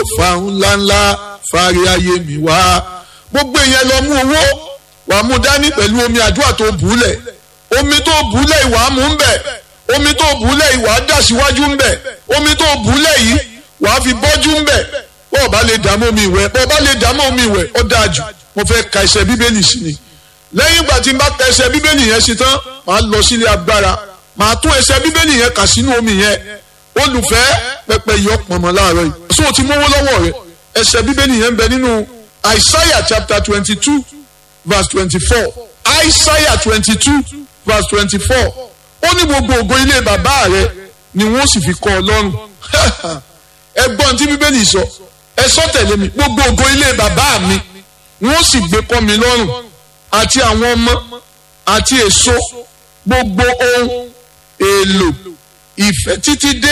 fa ńláńlá fárí ayé mi wá gbogbo èèyàn lọ mú owó wàá mú dání pẹ̀lú omi àdúrà tó bùúlẹ̀ omi tó bùúlẹ̀ ìwà mú ń bẹ̀ omi tó bùúlẹ̀ ìwà dà síwájú ń bẹ̀ omi tó bùúlẹ̀ yìí wàá fi bọ́jú ń bẹ̀ bọ́ọ̀ bá lè dààmú omi ìwẹ̀ bọ́ọ̀ bá lè dààmú omi ìwẹ̀ ó dáa jù mo fẹ́ ka ẹsẹ̀ bíbélì sí ni lẹ́yìn ìgbà tí n bá ka ẹsẹ̀ bíbélì yẹn sí tán màá lọ sílé agbára màá tún ẹsẹ̀ bíbélì yẹn kà sínú omi yẹn olùfẹ́ pẹpẹ yọ pọ̀nmọ́ láàárọ̀ yìí so o ti mówó lọ́wọ́ rẹ ẹsẹ̀ bíbélì yẹn ń bẹ nínú Isaiah chapter twenty two verse twenty four Isaiah twenty two verse twenty four ó ní gbogbo ògo ilé bàbá rẹ ni wọ́n sì fi kọ́ ọ lọ́rùn ẹgbọ́n tí bíbélì sọ ẹ sọ tẹ̀lé mi gbogbo ògo ilé bàbá mi wọ́n sì gbé kọ́ mi lọ́rùn àti àwọn ọmọ àti èso gbogbo ohun èlò ìfẹ́ títí dé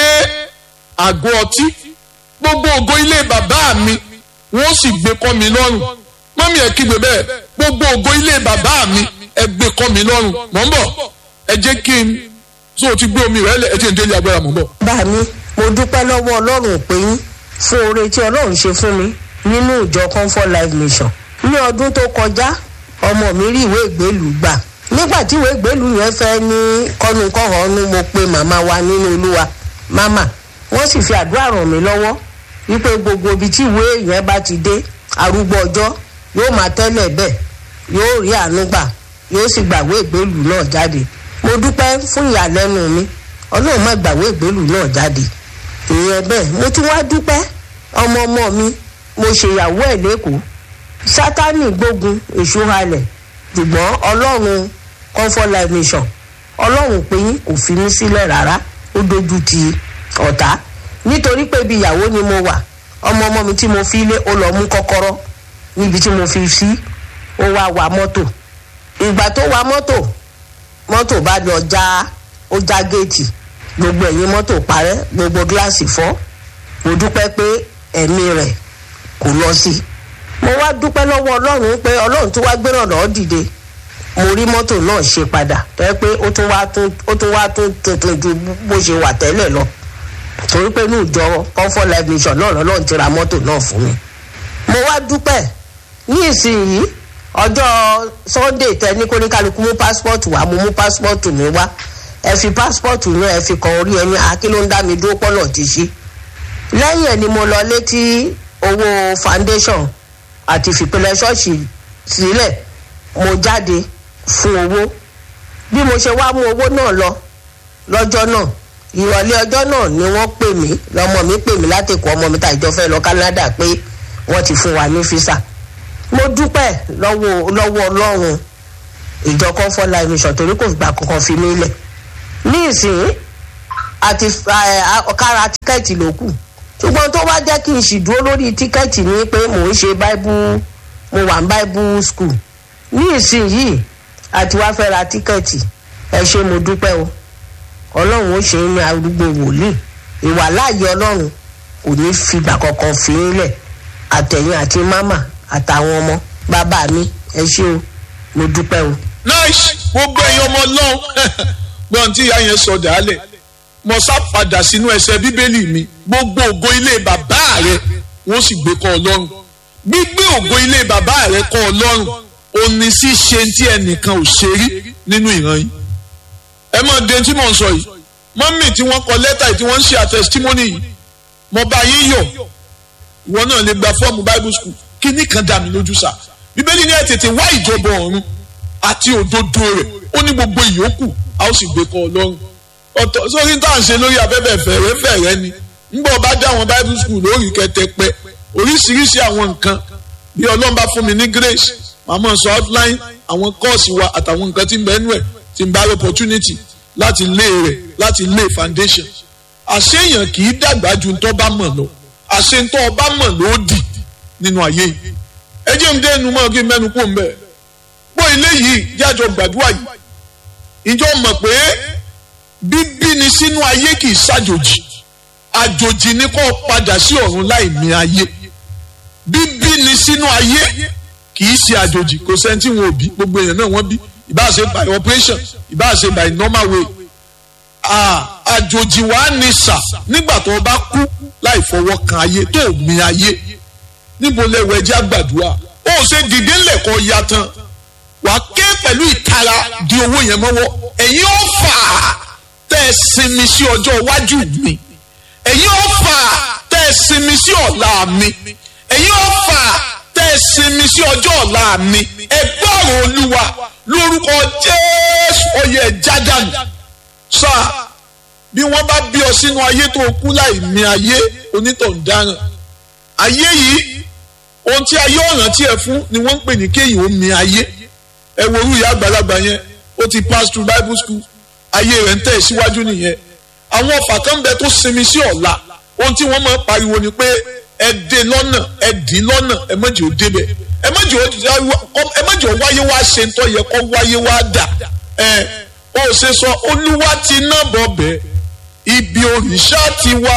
àgọ́ ọtí gbogbo ògo ilé bàbá mi wọ́n sì gbé kọ́ mi lọ́rùn mọ́mí ẹ̀ kígbe bẹ́ẹ̀ gbogbo ògo ilé bàbá mi ẹ gbé kọ́ mi lọ́rùn mọ̀ ń bọ̀ ẹ jẹ́ kí n tó o ti gbé omi rẹ̀ lẹ̀ ẹ jẹ́ n délé agbára mọ̀ ń bọ̀. bá mi mo dúpẹ́ lọ́wọ́ ọlọ́run pé yín fún oore tí ọlọ́run ṣe fún mi nínú ìjọ comfort life mission ní ọdún tó kọjá ọmọ mi rí ìwé ìgbélùú gbà nígbà tí ìwé ìgbélùú yẹn fẹ́ ní kọ́nukọ́hónú mo pe màmá wa nínú olúwa màmá wọ́n sì fi àdúrà ràn mí lọ́wọ́ wípé gbogbo ibi tí ìwé yẹn bá ti dé arúgbó ọjọ́ yóò máa tẹ́lẹ̀ bẹ́ẹ̀ yóò rí àánú gbà yóò sì gbàwé ìgbélùú náà jáde mo dúpẹ́ fún ìyàlẹ́nu mi ọlọ́run má gbàwé ìgbélùú náà jáde ìyẹn bẹ́ẹ̀ mo tún wá dúpẹ́ ọmọ ọmọ mi mo ṣèyàwó ẹ̀ lẹ́kọ̀ọ́ sátánì gbógun èṣù halẹ̀ ṣùgbọ́n ọlọ́run comfort life mission ọlọ́run pé yín kò fi mí sílẹ̀ rárá ó dojú ti ọ̀tá nítorí pé ibi ìyàwó ni mo wà ọmọ ọmọ mi tí mo fi lé ó lọ mú kọ́kọ́rọ́ níbi tí mo fi sí ó wá wa mọ́tò ìgbà tó wa mọ́tò mọ́tò bá lọ já ó já géètì gbogbo ẹ̀yìn mọ́tò parẹ́ gbogbo gíláàsì fọ́ mo dúpẹ́ pé ẹ̀mí rẹ̀ kò lọ sí i mo wá dúpẹ́ lọ́wọ́ ọlọ́run pé ọlọ́run tó wá gbéràn lọ́ọ́ dìde mo rí mọ́tò náà ṣe padà tẹ́ pé ó tún wá tún ó tún wá tún tuntun ju bó ṣe wà tẹ́lẹ̀ lọ torí pé ní ìjọ comfort life mission náà lọ́lọ́run ti ra mọ́tò náà fún mi mo wá dúpẹ́ ní ìsinyìí ọjọ́ sunday tẹ ní kóníkálukú mú passport wá mo mú passport mi wá ẹ fi passport náà ẹ fi kan orí ẹni akí ló ń dá mi dúró pọ́nà ti ṣí lẹ́yìn ẹ̀ ni mo lọ létí owó foundation àti fìpínlẹ̀ ṣọ́ọ̀ṣì sílẹ̀ mo jáde fún owó bí mo ṣe wá mú owó náà lọ lọ́jọ́ náà ìrọ̀lẹ́ ọjọ́ náà ni wọ́n pè mí lọ́mọ mi pè mí látẹ̀kọ́ ọmọ mi tàìjọ fẹ́ lọ Canada pé wọ́n ti fún wa ní físà mo dúpẹ́ lọ́wọ́ lọ́wọ́ ọlọ́run ìjọ comfort life mission torí kò gbà kankan fi mí lẹ̀ ní ìsìn àti kára tíkẹ́ẹ̀tì ló kù ṣùgbọ́n tó wá jẹ́ kí n sì dúró lórí tíkẹ́ẹ̀tì ni pé mò ń ṣe bible mo wà ní bible school ní ìsìn yìí àti wá fẹ́ ra tíkẹ́ẹ̀tì ẹ ṣé mo dúpẹ́ o ọlọ́run ó ṣe é ní arúgbó wòlíì ìwà láàyè ọlọ́run kò ní fìgbà kankan fi ń lẹ̀ àtẹ̀yìn àti mámà àtàwọn ọmọ bàbá mi ẹ ṣé o mo dúpẹ́ o. nice gbogbo ẹ̀yin ọmọ ọlọ́run gbọ́n tí ìyá yẹn sọ dàálẹ̀ mo sá padà sínú ẹsẹ̀ bíbélì mi gbogbo ògo ilé bàbá rẹ wọ́n sì gbé kọ́ ọlọ́run gbígbé ògo ilé bàbá rẹ kọ́ ọlọ́run òní sí ṣe tí ẹnìkan ò ṣe rí nínú ìran yìí ẹ mọ̀ de tí mò ń sọ yìí mọ́mì tí wọ́n kọ lẹ́tà yìí tí wọ́n ń ṣe àtẹ̀sítímọ́nì yìí mo bá yín yọ̀ ìwọ náà lè gba fọ́ọ̀mù bible school kíní kan dà mí lójú sá bíbélì ní ẹ tètè wá ìjọba ọ̀run àti òdodo rẹ̀ ó ní gbogbo ìyókù a ó sì gbé kọ́ ọlọ́run ọ̀tọ̀ sórí tá à ń ṣe lórí afẹ́fẹ́ fẹ̀rẹ́ fẹ̀rẹ́ ni ńgbọ́ bá dá àwọn bible school lórí kẹtẹpẹ oríṣiríṣi àwọn nǹkan bí ọlọ́run bá fún mi ní grace màmá sọ outline àwọn kọ́ọ̀sì wa àtàwọn nǹkan tí ń bẹ́ẹ̀ nú ẹ̀ tí ń bá opportunity láti lé rẹ̀ láti lé foundation àṣeyàn kì í dàgbà ju ntọ́ bá mọ̀ lọ àṣentọ́ ọba mọ̀ ló dì nínú ayé yìí ẹ jẹ́ ń dé ẹnu mọ́ kí n mẹ́nu kó ń bẹ̀ pọ́ ilé yìí jájọ gbàdúrà yìí ìjọ mọ̀ pé bíbí ni sínú ayé kì í ṣàjòjì àjòjì ni kó padà sí ọ̀run láì ní ayé bíbí ni sínú ayé kì í ṣe àjòjì kò sẹ́ni tí wọn ò bí gbogbo èèyàn náà wọ́n bí ìbá ṣe by operation ìbá ṣe by normal way àjòjì wa ní sà nígbà tó o bá kú láì láì fọwọ́ kan ayé tó mi ayé níbo lẹ́wọ̀ ẹjẹ́ àgbàdua ó ṣe dìde ńlẹ̀kọ́ ya tán wàá ké pẹ̀lú ìtara di owó yẹn mọ́wọ́ ẹ̀yin ó fà á tẹ́ ẹ sinmi sí ọjọ́ iwájú mi ẹ̀yin ó fà á tẹ́ ẹ sinmi sí ọ̀la mi ẹ̀yin ó fà á tẹ́ ẹ sinmi sí ọjọ́ ọ̀la mi ẹ gbọ́rọ̀ olúwa lórúkọ jésù ọyẹ jádànù sáà bí wọ́n bá bí ọ sínú ayé tó kú láì mí ayé onítọ̀hún dáràn ayé yìí ohun tí ayé ọ̀ràn tí ẹ fún ni wọ́n ń pè ní kéyìn ó mi ayé ẹ wo orú ìyá àgbàlagbà yẹn ó ti pass through bible school ayé rẹ̀ ń tẹ̀ síwájú nìyẹn àwọn ọ̀fà kan bẹ tó sinmi sí ọ̀la ohun tí wọ́n máa ń pariwo ni pé ẹ dé lọ́nà ẹ dì lọ́nà ẹ má jẹ́ ó débẹ̀ ẹ má jẹ́ ó wáyé wá ṣe ń tọ́ yẹ kó wáyé wá dà ẹ ó ṣe sọ olúwa ti ná bọ̀ bẹ́ẹ̀ ibi òrìṣà ti wá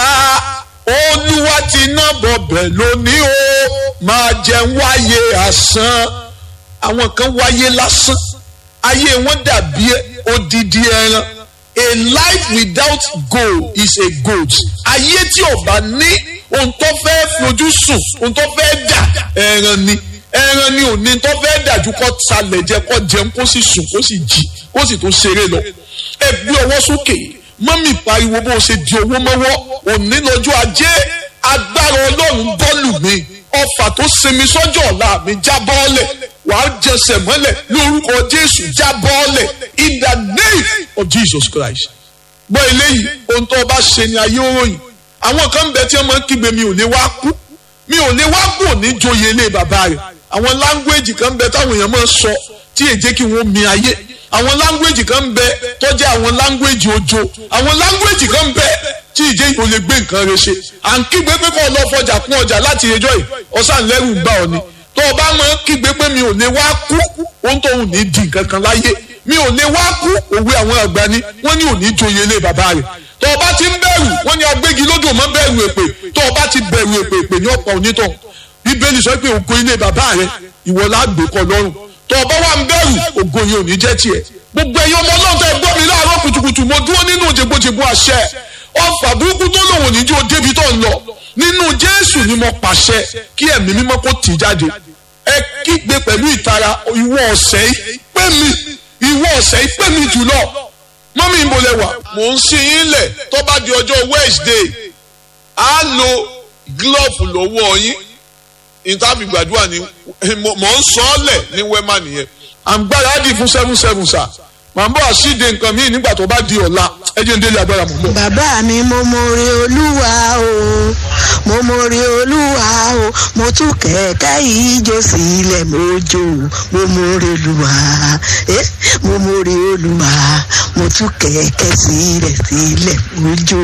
olúwa ti ná bọ̀bẹ̀ lónìí o máa jẹun wáyé àsán àwọn kan wáyé lásán ayé wọn dàbí odidi ẹran a life without goal is a goat ayé tí ò bá ní ohun tó fẹ́ fojú sùn ohun tó fẹ́ dà ẹran ni ẹran ni òní tó fẹ́ dàjú kó talẹ̀ jẹ kó jẹun kó sì sùn kó sì jí kó sì tó ṣeré lọ ẹ gbé ọwọ́ sókè mọ́mì pariwo bó ṣe di owó mọ́wọ́ òní lọ́jọ́ ajé agbára ọlọ́run bọ́ọ̀lù mi ọfà tó sinmi sọ́jọ́ ọ̀la mi já bọ́ọ̀lẹ̀ wàá jẹsẹ̀ mọ́lẹ̀ lórúkọ jésù já bọ́ọ̀lẹ̀ in the name of jesus christ. gbọ́ eléyìí ohun tó bá ṣe ni ayé òròyìn àwọn kan ń bẹ tí wọ́n máa ń kígbe mi ò lè wá kú mi ò lè wá kú òní joyè ilé bàbá rẹ̀ àwọn láńgbéèjì kan ń bẹ táwọn èèyàn máa ń sọ tí èjé kí wọ́n mi ayé àwọn language kan ń bẹ tó jẹ́ àwọn language ojo àwọn language kan ń bẹ tí ìjẹ́ ìbò lè gbé nǹkan rẹ̀ ṣe à ń kígbe pé kó o lọ fọjà kún ọjà láti ẹjọ́ yìí ọ̀sán lẹ́rù ń bá ọ ni tó o bá máa ń kígbe pé mi ò lè wá kú ohun tó ń ní di nǹkan kan láyé mi ò lè wá kú òwe àwọn àgbà ni wọ́n ní òní joyè ilé bàbá rẹ̀ tó o bá ti ń bẹ̀rù wọ́n ní agbégi lódò mọ́ bẹ̀rù èpè tó o bá ti bẹ̀rù èpè èpè ní ọ̀pọ̀ onítọ̀ bíbélì sọ pé ògo ilé bàbá rẹ̀ ìwọ lágbèkọ lọ́rùn tó o bá wà ń bẹ̀rù ògo yẹn ò ní jẹ́ tiẹ̀ gbogbo ẹ̀yin ọmọ náà tẹ́ gbọ́ mi láàárọ̀ kùtùkùtù mo dúró nínú jẹgbọjẹgbọ àṣẹ ọfà burúkú tó lòun ní jó débi tó ń lọ nínú jésù ni mo pàṣẹ kí ẹ̀mí mímọ́ kó tì jáde ẹ kígbe pẹ̀lú ìtara ìwọ ọ̀sẹ̀ yìí pé mi ìwọ ọ̀sẹ̀ yìí pé mi jùlọ mọ́mí ń bolẹ̀ wà mò ń sin yín lẹ̀ tó bá di ọjọ́ wednesday á lo glove lọ́wọ́ yín ìtàbí gbàdúrà ni mò ń sọ ọ́ lẹ̀ ní wẹ́mà nìyẹn àǹgbáradì fún seven seven sa màá bọ̀ àṣìde nǹkan míì nígbà tó bá di ọ̀la ẹ jẹ́ ń délé agbára mọ̀ bọ̀. bàbá mi mo mọ̀rẹ́ olúwa o mo mọ̀rẹ́ olúwa o mo tún kẹ̀kẹ́ yìí jó sílẹ̀ mo jó mo mọ̀rẹ́ olúwa eh mo mọ̀rẹ́ olúwa mo tún kẹ̀kẹ́ sílẹ̀ sílẹ̀ mo jó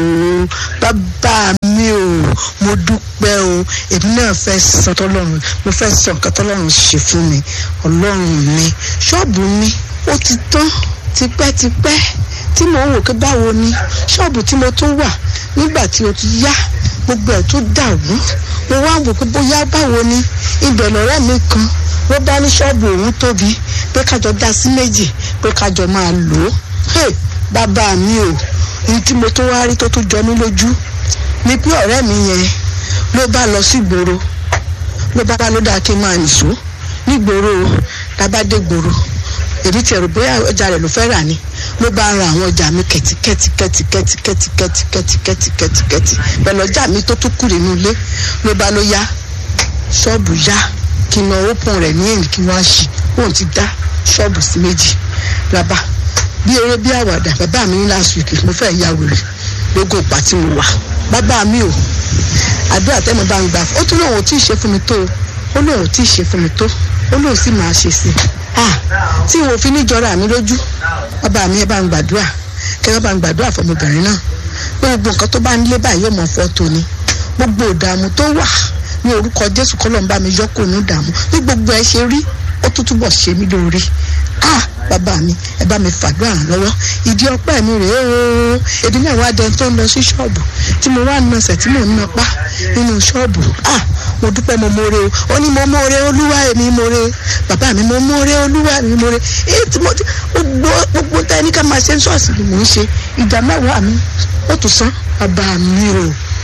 bàbá mi o mo dúpẹ́ o èmi náà fẹ́ sọ tọ́lọ́run mo fẹ́ sọ nǹkan tọ́lọ́run ṣe fún mi ọlọ́run mi ṣọ́ọ̀bù mi ó ti tán tipẹ́tipẹ́ tí mo ń wò pé báwo ni ṣọ́ọ̀bù tí mo tún wà nígbà tí o ti yá gbogbo ẹ̀ tó dàrú mo wá wò pé bóyá báwo ni ibẹ̀ lọ́rẹ́ mi kan ló bá ní ṣọ́ọ̀bù òun tóbi pé kájọ dá sí méjì pé kájọ máa lò ó bàbá mi o ní tí mo tún wá rí tó tún jọ mí lójú ni pé ọ̀rẹ́ mi yẹn ló bá lọ sí gbòòrò ló bá bá ló dáa kí n máa nìṣó nígboro labádé gbòòrò èmi tiẹ̀ rò bóyá ọjà rẹ̀ ló fẹ́ rà ni ló bá ra àwọn ọjà mi kẹ̀tíkẹ̀tí kẹ̀tíkẹ̀tí kẹ̀tíkẹ̀tí kẹ̀tíkẹ̀tí kẹ̀tíkẹ̀tí pẹ̀lú ọjà mi tó tún kù nínú ilé ló bá ló yá ṣọ́ọ̀bù yá kí n lọ ópọn rẹ̀ ní èyí kí wọ́n á ṣì òun ti dá ṣọ́ọ̀bù sí méjì lábá bí eré bí àwàdà bàbá mi ní last week mo fẹ́ ya wèrè lógo ìpà tí mo wà bàbá mi ò àdúrà tẹ́mo bá ń gbà ó tún lóun ò tí ì ṣe fún mi tó ó lóun ò tí ì ṣe fún mi tó ó lóun sì máa ṣe sí i ah tí wọn ò fi ní jọra mi lójú bàbá mi ẹ bá ń gbàdúrà kẹ ẹ bá ń gbàdúrà fọmọbìnrin náà pé gbogbo nǹkan tó bá ń lé báyìí yóò mọ fọ́tò ni gbogbo ìdààmú tó wà ní orúkọ jésù kọ́ ló ń bá mi yọ kó ní ìdààmú bí gbogbo ẹ ṣe rí ó tún túbọ̀ ṣe mí lóore ah bàbá mi ẹ bá mi fàdúrà ràn lọ́wọ́ ìdí ọpẹ́ mi rèé o èdè náà wá dẹni tó ń lọ sí ṣọ́ọ̀bù tí mo wá nọsẹ̀ tí mò ń nọpá nínú ṣọ́ọ̀bù ah mo dúpẹ́ mo mọ̀ọ́re o ó ní mo mọ̀ọ́re olúwa èmi mọ̀ọ́re bàbá mi mo mọ̀ọ́re olúwa èmi mọ̀ọ́re èyí tí mo ti gbogbo gbogbo tá ẹni ká máa ṣe ń ṣọ́ọ̀ṣì ni mò ń ṣe ìdá mẹ́wàá mi ó tún san bàbá mi o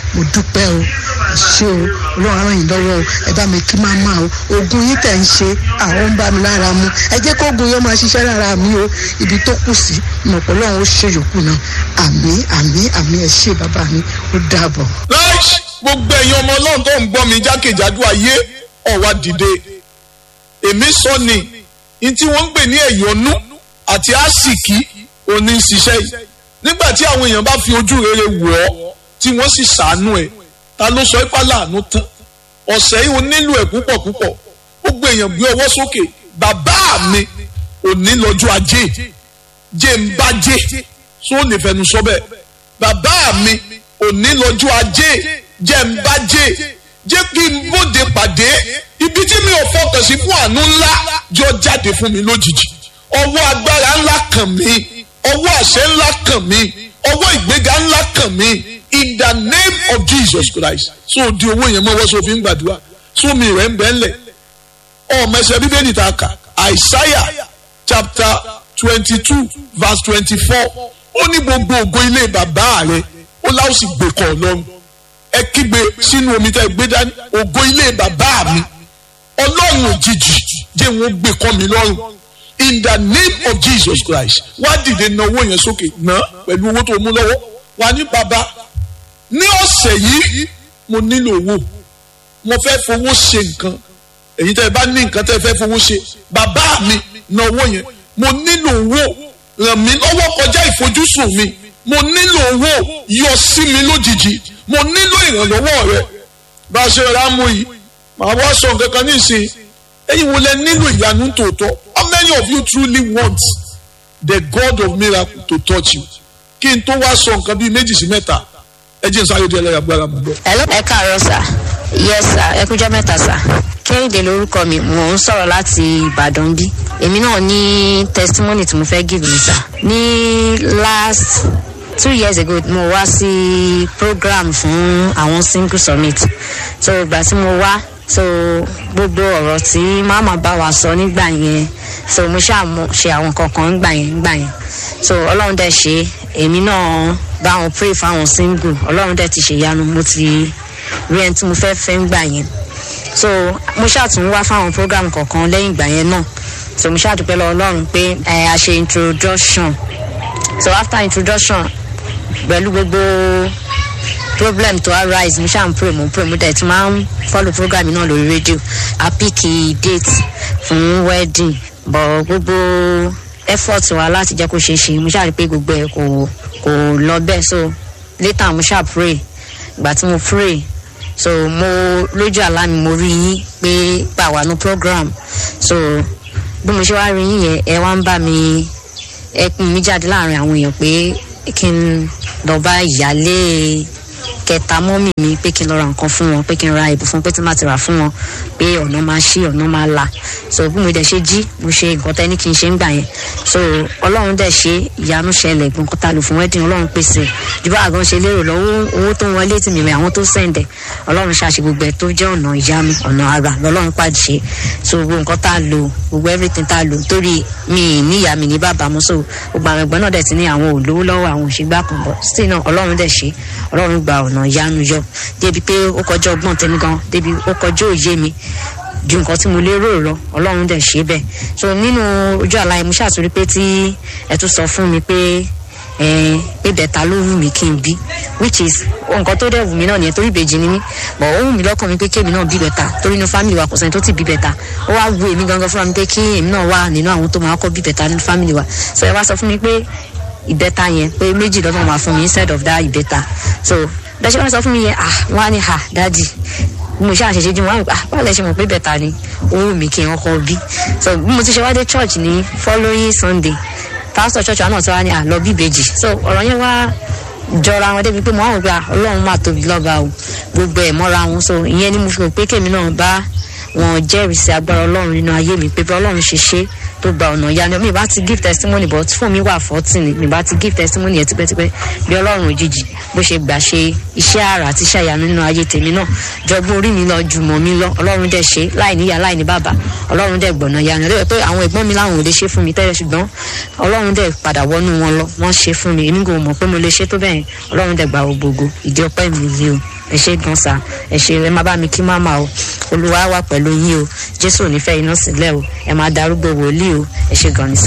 mo dúpẹ́ o ṣé o ọlọ́run á ràn yín lọ́wọ́ o ẹ bá mi kí máa máa o oògùn yín tẹ̀ ń ṣe àwọn ń bá mi lára mu ẹ jẹ́ kó oògùn yẹn máa ṣiṣẹ́ lára mi o ibi tó kù sí ìmọ̀pọ̀ ọlọ́run ó ṣe yòókù náà àmì àmì àmì ẹ ṣé bàbá mi ó dàbọ̀. láìsí gbogbo ẹ̀yin ọmọ ọlọ́run tó ń gbọ́ mi jákèjádò ayé ọ̀wá dìde èmi sọ ni ní tí wọ́n ń pè ní ẹ̀yọ́nú àti àsìkí òní ń ṣiṣẹ́ yìí nígbà tí àwọn èèyàn bá fi ojú rere wọ̀ ọ́ tí wọ́n sì ṣàánú ẹ̀ ta ló sọ ipá láàánú tán ọ̀sẹ̀ yìí ó nílò ẹ̀ púpọ̀ púpọ̀ gbogbo èèyàn gbé ọwọ́ sókè bàbá mi òní lọ́jọ́ ajé jẹ́ ń bá jẹ́ tó lè fẹnu sọ bẹ́ẹ̀ bàbá mi òní lọ́jọ́ ajé jẹ́ ń bá jẹ́ jẹ́ kí n bóde pàdé ibi tí mi ò fọkàn sí fún àánú ńlá jọ jáde fún mi lójijì ọwọ́ agbára ńlá kàn mí ọwọ́ àṣẹ ńlá kàn mí ọwọ́ ìgbéga ńlá kàn mí in the name of Jesus Christ so di owó yẹn mọ́wọ́ so fi ń gbàdúrà so mi rẹ̀ ń bẹ́ ńlẹ̀ ọmọ ẹsẹ̀ bíbélì ta kà Isaiah chapter twenty two verse twenty four ó ní gbogbo ògo ilé bàbá rẹ̀ ó láwọn sì gbé kọ́ ọlọ́run ẹ kígbe sínú omi tẹ́ gbé dání ògo ilé bàbá mi ọlọ́run òjijì jẹ́ wọn gbé kọ́ mi lọ́rùn in the name of Jesus Christ wá dìde na owó yẹn sókè ná pẹ̀lú owó tó mú lọ́wọ́ wà ní bàbá ní ọ̀sẹ̀ yìí mo nílò owó mo fẹ́ fowó ṣe nǹkan èyí tẹ́ ẹ bá ní nǹkan tẹ́ ẹ fẹ́ fowó ṣe bàbá mi na owó yẹn mo nílò owó ràn mí lọ́wọ́ kọjá ìfojúsùn mi mo nílò owó yọ sí mi lójijì mo nílò ìrànlọ́wọ́ rẹ bá a ṣe rà mú yìí màá wá sọ nǹkan kan nísìnyí ẹ̀yin wo lẹ nílò ìyanu tòótọ́ how many of you truly want the God of miracle to touch you kí n tó wá sọ nǹkan bíi méjì sí mẹ́ta ẹ jẹ́ n sáré díẹ̀ lẹ́yìn agbára mi bọ̀. Hello, ẹ káàárọ̀ sà yes sà ẹ kújọ́ mẹ́ta sà kẹ́hìndé lórúkọ mi mò ń sọ̀rọ̀ láti ìbàdàn bí èmi náà ní testimony tí mo fẹ́ give mi sà ní last two years ago mo wá sí program fún àwọn single summit so ìgbà tí mo wá so gbogbo ọ̀rọ̀ tí màmá bá wa sọ nígbà yẹn so mo ṣáà mo ṣe àwọn kankan nígbà yẹn nígbà yẹn so ọlọ́run dẹ̀ ṣe èmi náà bá wọn pray fáwọn single ọlọ́run dẹ̀ ti ṣèyanu mo ti rí ẹni tí mo fẹ́ fẹ́ ń gbà yẹn so mo ṣàtún wá fáwọn program kọ̀ọ̀kan lẹ́yìn ìgbà yẹn náà so mo ṣàdúpẹ́ lọ ọlọ́run pé ẹ a ṣe introduction so after introduction pẹ̀lú gbogbo problem to arise mo ṣáà ń pray mo pray mo dẹ̀ ti máa ń follow program náà lórí rédíò a pick date fún wedding but gbogbo effort wa láti jẹ́ kó ṣeé ṣe mo ṣáà rí pé gbogbo ẹ̀ kò kò lọ bẹ́ẹ̀ so later mo ṣáà pray ìgbà tí mo pray so mo lójú àlá mi mo rí yín pé gbà wà ní program so bí mo ṣe wá rí yín yẹn ẹ wá ń bá mi ẹ pín mi jáde láàrin àwọn èèyàn pé kí n lọ bá ìyálé kẹta mọ́mì mi pé kí n lọ ra nǹkan fún wọn pé kí n ra ìbò fún pé tí n bá ti rà fún wọn pé ọ̀nà máa ṣí ọ̀nà máa là so bí mo dẹ̀ ṣe jí mo ṣe nǹkan tẹ́ ní kí n ṣe ń gbà yẹn so ọlọ́run dẹ̀ ṣe ìyanu ṣẹlẹ̀ gbọ̀ǹkan ta lò fún wedding ọlọ́run pèsè ju bá àgàn ṣe lérò lọ́wọ́ owó tó ń wọlé tì mí rẹ̀ àwọn tó sẹ̀ǹdẹ̀ ọlọ́run ṣàṣe gbogbo ẹ̀ tó jẹ́ ọ̀nà ìyanu ọ̀nà ara lọ́lọ́run pàdé so gbogbo nǹkan tá a lò gbogbo everything tá a lò torí mi níyà mi ní bàbá mu so gbogbo àwọn ẹ̀gbọ́n náà dẹ̀ ti ní àwọn olówó lọ́wọ́ àwọn òṣègbà kan bọ̀ still náà ọlọ́run dẹ̀ ṣe ọlọ́run gba ọ̀nà ìyanu yọ débi pé ó kọjá ọgbọ́n tèmi gan débi ó kọjá òye mi ju nǹkan tí mo lérò lọ ọlọ́run dẹ̀ ṣe bẹ́ẹ̀ so nínú ojú àlá yẹn mo ṣàtúrí pé tí ẹ tún sọ fún mi pé ẹ pé bẹ̀ta ló wù mí kí n bí which is nǹkan tó dẹ̀ wù mí náà nìyẹn torí ìbejì ni mí but ó wù mí lọ́kàn mi pé kémi náà bí bẹ̀ta torí inú family wa kò sẹ́ni tó ti bí bẹ̀ta ó wá wù èmi gangan fúnra mi pé kí èmi náà wà nínú àwọn tó máa kọ́ bí bẹ̀ta nínú family wa so ẹ wá sọ fún mi pé ìbẹ́ta yẹn pé méjì lọ́nà máa fún mi instead of that ìbẹ́ta so bẹ́ẹ̀ wọ́n sọ fún mi yẹn ah wọ́n á ní ha dáàdì mo ṣe àṣẹṣe jí wọn ah báwo lẹ ṣe mọ̀ pé bẹ́ta ni owó mi kí n kọ́ bí so bí mo ti ṣe wá dé church ní following sunday pastor church wa náà ti wá ní àlọ́ bí ìbejì so ọ̀rọ̀ yẹn wá jọra wọn débi pé mo àwọn gba ọlọ́run máa tóbi lọ́ba o gbogbo ẹ̀ mọ́ra wọn so ìyẹn ni mo fi hàn pé kèmi náà bá wọn jẹ́rìí sí agbára ọlọ́run nínú ayé mi pé bí ọlọ́run ṣe ṣe tó gba ọ̀nà ìyanu mi bá ti give testimony but fún mi wà fourteen ni mi bá ti give testimony yẹn tipẹ́tipẹ́ bí ọlọ́run òjijì bó ṣe gbà ṣe iṣẹ́ àrà àti iṣẹ́ ìyanu nínú ayé tèmi náà jọgbọ́n orí mi lọ jùmọ̀ mi lọ ọlọ́run dẹ̀ ṣe láì níyà láì ní bàbá ọlọ́run dẹ̀ gbọ̀nà ìyanu lóye pé àwọn ẹ̀gbọ́n mi láwọn ò lè ṣe fún mi tẹ́lẹ̀ ṣùgbọ́n ọlọ́run dẹ̀ padà wọnú wọn lọ wọ́n ṣe fún mi èmi kò mọ̀ pé mo lè ṣe tó bẹ́ẹ̀ ọlọ́run dẹ̀ gbà gbogbo ìdí ọpẹ́ mi yìí o. ẹ ṣe gan sa ẹ ṣe ẹ má bá mi kí máma o olúwa wà pẹ̀lú yín o jésù ò ní fẹ́ iná sílẹ̀ o ẹ máa darúgbó wòlíì o ẹ ṣe gan ni sa.